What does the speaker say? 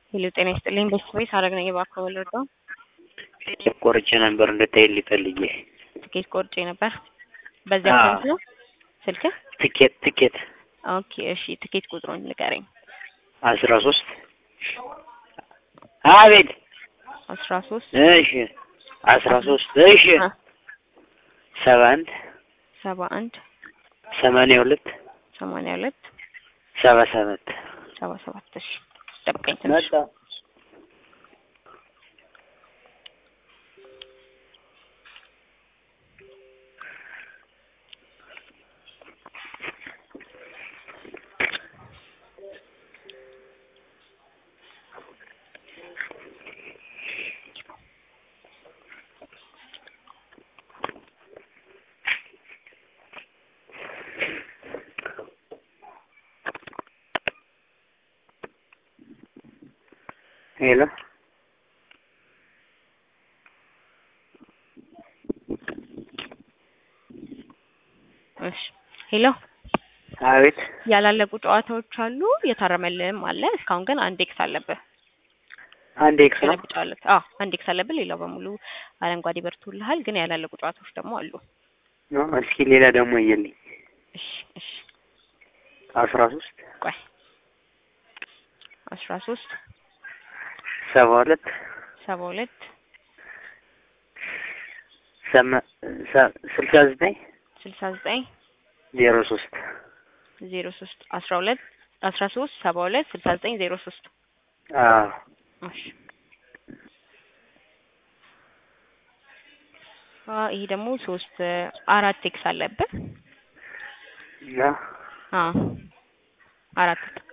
ሄሎ ጤና ይስጥልኝ። ቤተሰቤ ሳረግ ነኝ። እባክዎ ወለደው ትኬት ቆርጬ ነበር እንድታይልኝ ፈልጌ። ትኬት ቆርጬ ነበር። በዚያ አዎ። ስንት ነው ስልክ? ትኬት ትኬት ኦኬ እሺ፣ ትኬት ቁጥሩን ንገረኝ። አስራ ሶስት አቤት አስራ ሶስት እሺ አስራ ሶስት እሺ ሰባ አንድ ሰባ አንድ ሰማንያ ሁለት ሰማንያ ሁለት ሰባ ሰባት ሰባ ሰባት እሺ፣ ጠብቀኝ ትንሽ መጣ ሄሎ እሺ። ሄሎ አቤት ያላለቁ ጨዋታዎች አሉ፣ የታረመልህም አለ። እስካሁን ግን አንድ ኤክስ አለብህ። አንድ ኤክስ ነው ገለብጫለህ? አዎ አንድ ኤክስ አለብህ። ሌላው በሙሉ አረንጓዴ በርቶልሃል። ግን ያላለቁ ጨዋታዎች ደግሞ አሉ። ነው። እስኪ ሌላ ደግሞ እየልኝ እሺ እሺ፣ አስራ ሶስት ቆይ አስራ ሶስት ሰባ ሁለት ሰባ ሁለት ሰማ- ሰ- ስልሳ ዘጠኝ ስልሳ ዘጠኝ ዜሮ ሶስት ዜሮ ሶስት አስራ ሁለት አስራ ሶስት ሰባ ሁለት ስልሳ ዘጠኝ ዜሮ ሶስት አዎ እሺ አ ይሄ ደግሞ ሶስት አራት ኤክስ አለብህ። እና አዎ አራት